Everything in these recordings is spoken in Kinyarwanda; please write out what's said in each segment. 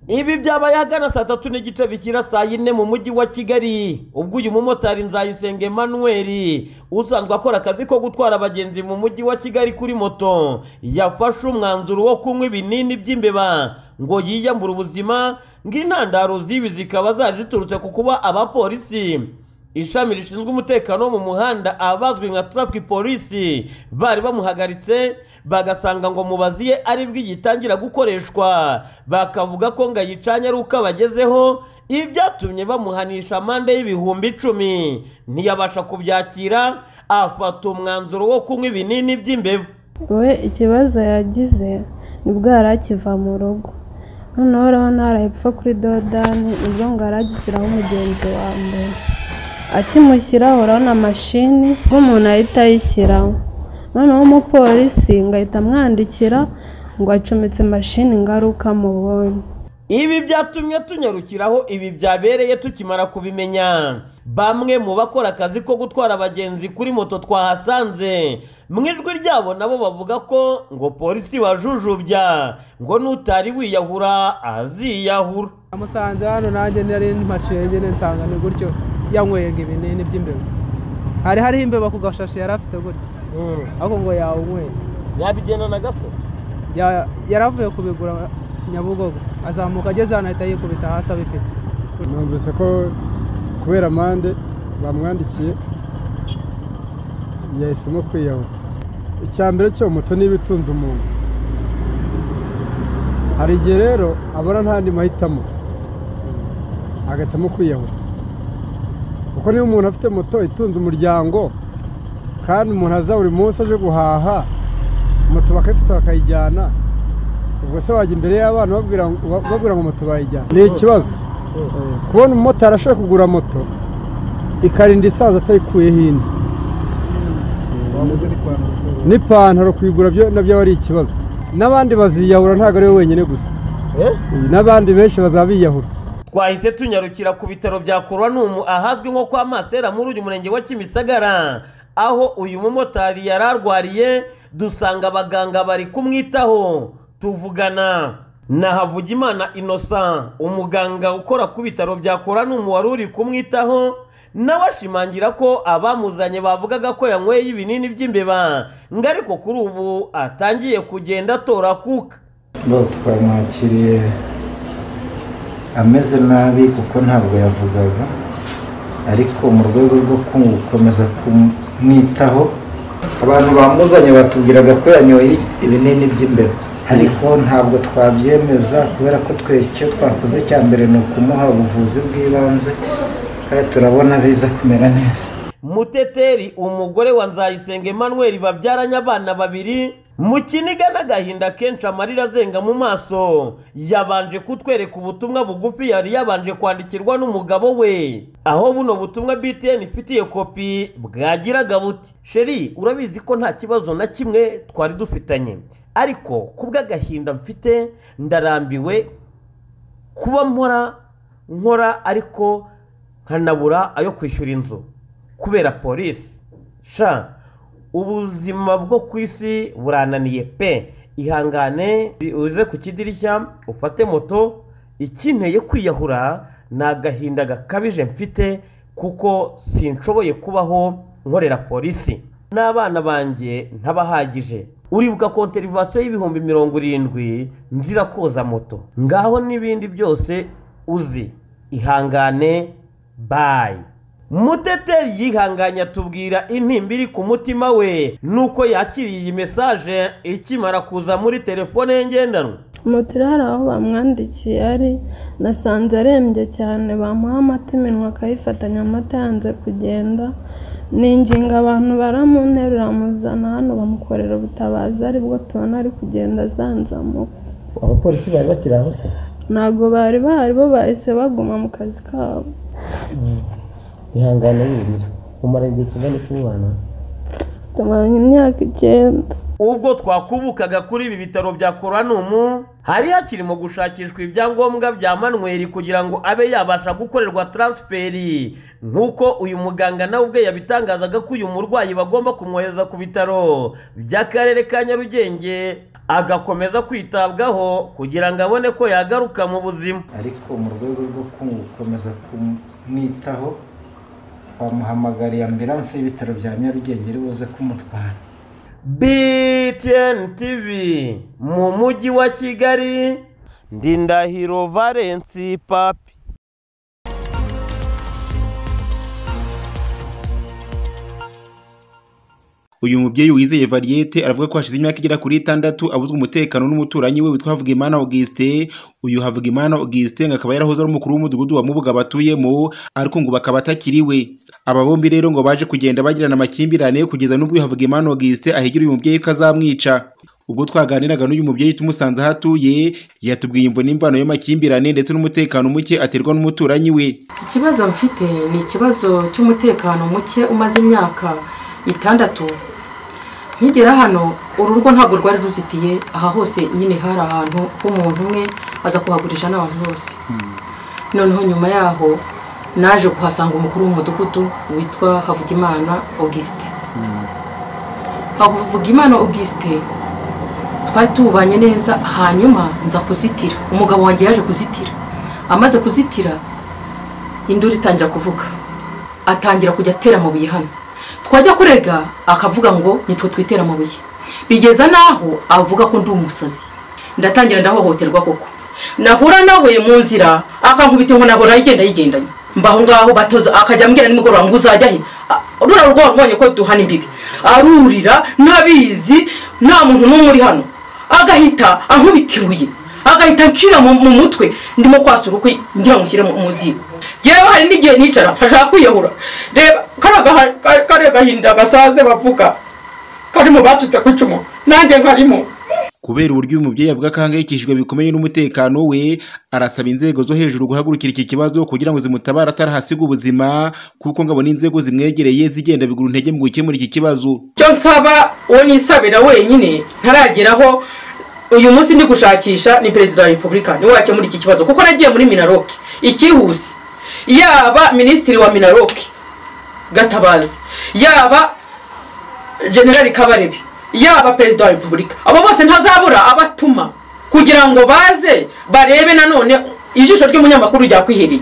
ibi byabaye ahagana saa tatu n'igice bikira saa yine mu mujyi wa kigali ubwo uyu mumotari nzayisenga emmanuel usanzwe akora akazi ko gutwara abagenzi mu mujyi wa kigali kuri moto yafashe umwanzuro wo kunywa ibinini by'imbeba ngo yiyambure ubuzima ngo intandaro z'ibi zikaba zari ziturutse ku kuba abapolisi ishami rishinzwe umutekano wo mu muhanda abazwi nka traffic polisi bari bamuhagaritse bagasanga ngo mubaziye ari bw'igitangira gukoreshwa bakavuga ko ngo ayicanye ari uko abagezeho ibi byatumye bamuhanisha amande y'ibihumbi icumi ntiyabasha kubyakira afata umwanzuro wo kunywa ibinini by'imbeba we ikibazo yagize nibwo yari akiva mu rugo noneho urabona arayipfa kuri dodani nibwo ngo aragishyiraho umugenzi wa mbere akimushyiraho urabona mashini nk'umuntu ahita ayishyiraho noneho umupolisi ngo ahita amwandikira ngo acometse mashini ngaruka mubonye ibi byatumye tunyarukiraho ibi byabereye tukimara kubimenya bamwe mu bakora akazi ko gutwara abagenzi kuri moto twahasanze mu ijwi ryabo nabo bavuga ko ngo polisi wajujubya ngo n'utari wiyahura aziyahura amusanze hano nanjye nari mpaciye nyine nsanga ni gutyo yanywega ibinini by'imbeba hari hariho imbeba ku gashashi yari afite gutya ariko ngo yawunyweye yabigenda na gase yaravuye kubigura nyabugogo azamuka ageze hano ahita yikubita hasi abifite numvise ko kubera amande bamwandikiye yahisemo kwiyahura icya mbere cyo moto niba itunze umuntu hari igihe rero abona ntandi mahitamo agahitamo kwiyahura kuko niba umuntu afite moto itunze umuryango kandi umuntu aza buri munsi aje guhaha moto bakayifata bakayijyana ubwo se wajya imbere y'abana babwira ngo moto bayijyana ni ikibazo kubona umumotari ashaka kugura moto ikarinda isaza atayikuyeho indi n'ipantaro kuyigura nabyo aba ari ikibazo n'abandi baziyahura ntabwo ari we wenyine gusa n'abandi benshi bazaba biyahura twahise tunyarukira ku bitaro bya koruwanumu ahazwi nko kwa masera muri uyu murenge wa kimisagara aho uyu mumotari yari arwariye dusanga abaganga bari kumwitaho tuvugana na havugimana inosa umuganga ukora ku bitaro bya koruwanumu wari uri kumwitaho nawe ashimangira ko abamuzanye bavugaga ko yanyweye ibinini by'imbeba ngo ariko kuri ubu atangiye kugenda atora kuka twamwakiriye ameze nabi kuko ntabwo yavugaga ariko mu rwego rwo gukomeza kumwitaho abantu bamuzanye batubwiraga ko yanyoye ibinini by'imbeba ariko ntabwo twabyemeza kubera ko twe icyo twakoze cya mbere ni ukumuha ubuvuzi bw'ibanze kandi turabona biza kumera neza muteteri umugore wa nzayisenga emmanuel babyaranye abana babiri mu kiniga n'agahinda kenshi amarira azenga mu maso yabanje kutwereka ubutumwa bugufi yari yabanje kwandikirwa n'umugabo we aho buno butumwa btn ifitiye kopi bwagiraga buti sheri urabizi ko nta kibazo na kimwe twari dufitanye ariko ku bw'agahinda mfite ndarambiwe kuba mpora nkora ariko nkanabura ayo kwishyura inzu kubera polisi sha ubuzima bwo ku isi burananiye pe ihangane uze ku kidirishya ufate moto ikeneye kwiyahura ni agahinda gakabije mfite kuko sinshoboye kubaho nkorera polisi n'abana banjye ntabahagije uribuka konterivasiyo y'ibihumbi mirongo irindwi nzira koza moto ngaho n'ibindi byose uzi ihangane bayi muteteri yihanganye atubwira intimba iri ku mutima we nuko yakiriye iyi mesaje ikimara kuza muri telefone ye ngendanwa moto irari aho bamwandikiye ari nasanze arembye cyane bamuha amata iminwa akayifatanya amata yanze kugenda ninginga abantu baramunterura amuzana hano bamukorera ubutabazi aribwo tubona ari kugenda azanzamuka abapolisi bari bakiri aho se ntabwo bari bahari bo bahise baguma mu kazi kabo ihangane wirira umara igihe kingana iki mubana tumaranye imyaka icyenda ubwo twakubukaga kuri ibi bitaro bya koranumu hari hakirimo gushakishwa ibyangombwa bya manweri kugira ngo abe yabasha gukorerwa taransiferi nk'uko uyu muganga nawe ubwe yabitangazaga ko uyu murwayi bagomba kumwohereza ku bitaro by'akarere ka nyarugenge agakomeza kwitabwaho kugira ngo abone ko yagaruka mu buzima ariko mu rwego rwo gukomeza kumwitaho twamuhamagariye ambiranse y'ibitaro bya nyarugenge iri buze kumutwara BTN TV mu mujyi wa Kigali ndi Ndahiro Valence Papi uyu mubyeyi wizeye variyete aravuga ko hashize imyaka igera kuri itandatu abuzwa umutekano n'umuturanyi we witwa Havugimana Augustin uyu Havugimana Augustin ngo akaba yarahoze ari umukuru w'umudugudu wa Mubuga batuyemo ariko ngo bakaba atakiriwe aba bombi rero ngo baje kugenda bagirana amakimbirane kugeza n'ubwo uyu Havugimana Augustin ahegera uyu mubyeyi ko azamwica ubwo twaganiraga n'uyu mubyeyi tumusanze aho atuye yatubwiye imvo n'imvano y'amakimbirane ndetse n'umutekano muke aterwa n'umuturanyi we ikibazo mfite ni ikibazo cy'umutekano muke umaze imyaka itandatu nkigera hano uru rugo ntabwo rwari ruzitiye aha hose nyine hari ahantu h'umuntu umwe aza kuhagurisha n'abantu bose noneho nyuma yaho naje kuhasanga umukuru w'umudugudu witwa havugimana augusite havugimana augusite twari tubanye neza hanyuma nza kuzitira umugabo wanjye yaje kuzitira amaze kuzitira induru itangira kuvuga atangira kujya atera amabuye hano twajya kurega akavuga ngo nitwe twitera amabuye bigeza n'aho avuga ko ndi umusazi ndatangira ndahohoterwa koko nahura nawe mu nzira akankubita ngo nahora yigenda yigendanye mbaho ngaho batoza akajya ambwira nimugoroba ngo uzajya he Ah, ruriya rwo wabonye ko duhana imbibi arurira ntabizi nta muntu n'umwe uri hano agahita ankubita ibuye agahita ncira mu mu mutwe ndimo kwasura ukwe ngira ngo ushyire mu mu ziko yewe hari n'igihe nicara nkashaka kwiyahura reba kariya gaha- ka- kariya gahinda gasaze bavuga karimo bacitse ku icumu nanjye nkarimo kubera uburyo uyu mubyeyi avuga ko ahangayikishijwe bikomeye n'umutekano we arasaba inzego zo hejuru guhagurukira iki kibazo kugira ngo zimutabare atarahasiga ubuzima kuko ngo abone inzego zimwegereye zigenda bigura intege mu gukemura iki kibazo icyo nsaba uwo nisabira wenyine ntarageraho uyu munsi ndi gushakisha ni perezida wa repubulika niwe wakemura iki kibazo kuko nagiye muri minaroke ikihuse yaba minisitiri wa minaroke gatabazi yaba generali kabarebe yaba perezida wa repubulika abo bose ntazabura abatuma kugira ngo baze barebe nanone ijisho ry'umunyamakuru ryakwihereye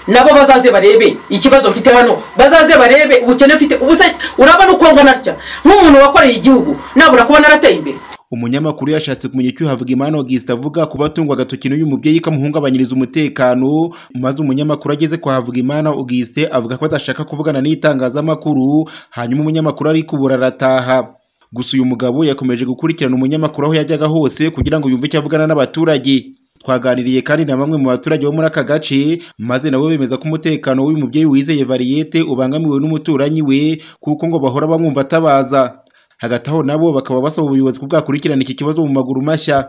nabo bazaze barebe ikibazo mfite hano bazaze barebe ubukene mfite ubuse urabona uko ngana atya nk'umuntu wakoreye igihugu nabura kuba narateye imbere umunyamakuru yashatse kumenya icyo Havugimana Augustin avuga kuba atungwa agatoki n'uyu mubyeyi kamuhungabanyiriza umutekano maze umunyamakuru ageze kwa Havugimana Augustin avuga ko adashaka kuvugana n'itangazamakuru hanyuma umunyamakuru ari kubura arataha gusa uyu mugabo yakomeje gukurikirana umunyamakuru aho yajyaga hose kugira ngo yumve icyo avugana n'abaturage twaganiriye kandi na bamwe mu baturage bo muri aka gace maze nabo bemeza ko umutekano w'uyu mubyeyi wizeye variyete ubangamiwe n'umuturanyi we kuko ngo bahora bamwumva atabaza hagati aho nabo bakaba basaba ubuyobozi ko bwakurikirana iki kibazo mu maguru mashya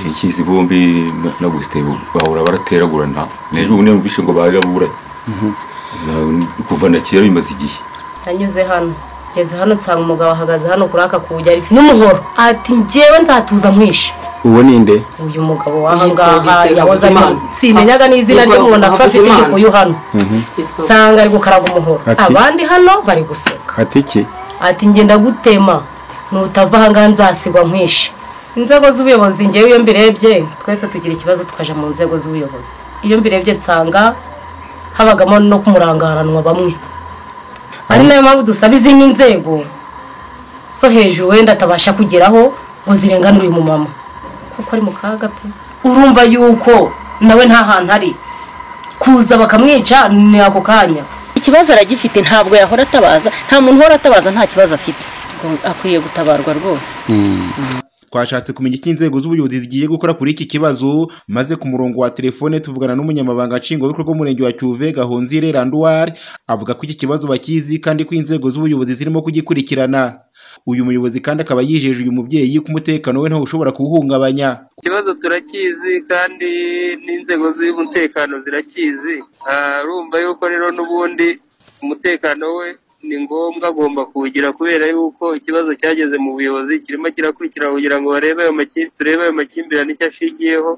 ikizi bombi na- na gusite bahora barateragurana n'ejo bundi numvise ngo baraburanye Na- kuva na kera bimaze igihe nanyuze hano ngeze hano nsanga umugabo ahagaze hano kuri aka kuwujya ari n'umuhoro ati njyewe nzatuza mwishe uwo ninde uyu mugabo Yitwa wahangaha Augustin yahoze arimo Havugimana. simenyaga n'izina Yitwa ry'umuntu apfa afite Havugimana. igikuyu hano nsanga ari gukaraga umuhoro Ati- abandi hano bari guseka ateke ati ngenda gutema nutava ahangaha nzasigwa nkwishe inzego z'ubuyobozi ngewe iyo mbirebye twese tugira ikibazo tukaja mu nzego z'ubuyobozi iyo mbirebye nsanga habagamo no kumurangaranwa bamwe ari nayo mpamvu dusaba izindi nzego zo hejuru wenda atabasha kugeraho ngo zirenganure uyu mumama kuko ari mu kaga pe urumva yuko nawe nta hantu ari kuza bakamwica ni ako kanya ikibazo aragifite ntabwo yahora atabaza nta muntu uhora atabaza nta kibazo afite Ubwo akwiriye gutabarwa rwose twashatse kumenya icyo inzego z'ubuyobozi zigiye gukora kuri iki kibazo maze ku murongo wa telefone tuvugana n'umunyamabanga nshingwabikorwa w'umurenge wa cyuve gahonzire randuwari avuga ko iki kibazo bakizi kandi ko inzego z'ubuyobozi zirimo kugikurikirana uyu muyobozi kandi akaba yijeje uyu mubyeyi ko umutekano we ntawe ushobora kuwuhungabanya ikibazo turakizi kandi n'inzego z'umutekano zirakizi Ah, urumva yuko rero n'ubundi umutekano we ni ngombwa agomba kuwugira kubera yuko ikibazo cyageze mu buyobozi kirimo kirakurikirana kugira ngo barebe ayo maki- turebe ayo makimbirane icyo ashingiyeho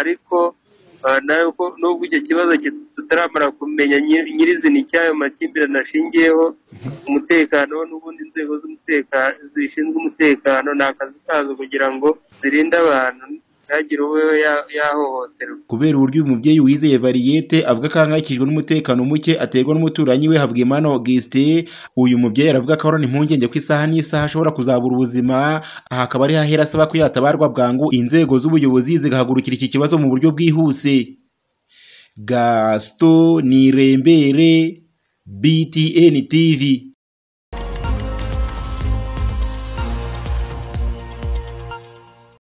ariko ah, nayo ko nubwo icyo kibazo kit- tutaramara kumenya nyir- nyirizina icy'ayo makimbirane ashingiyeho umutekano n'ubundi inzego z'umutekano zishinzwe umutekano ni akazi kazo kugira ngo zirinde abantu ntihagire uwo ya- yahohoterwa kubera uburyo uyu mubyeyi wizeye variyete avuga ko ahangayikishijwe n'umutekano muke aterwa n'umuturanyi we Havugimana Auguste uyu mubyeyi aravuga ko ahorana impungenge ko isaha n'isaha ashobora kuzabura ubuzima aha akaba ari hahera asaba ko yatabarwa bwangu inzego z'ubuyobozi zigahagurukira iki kibazo mu buryo bwihuse Gaston Nirembere BTN TV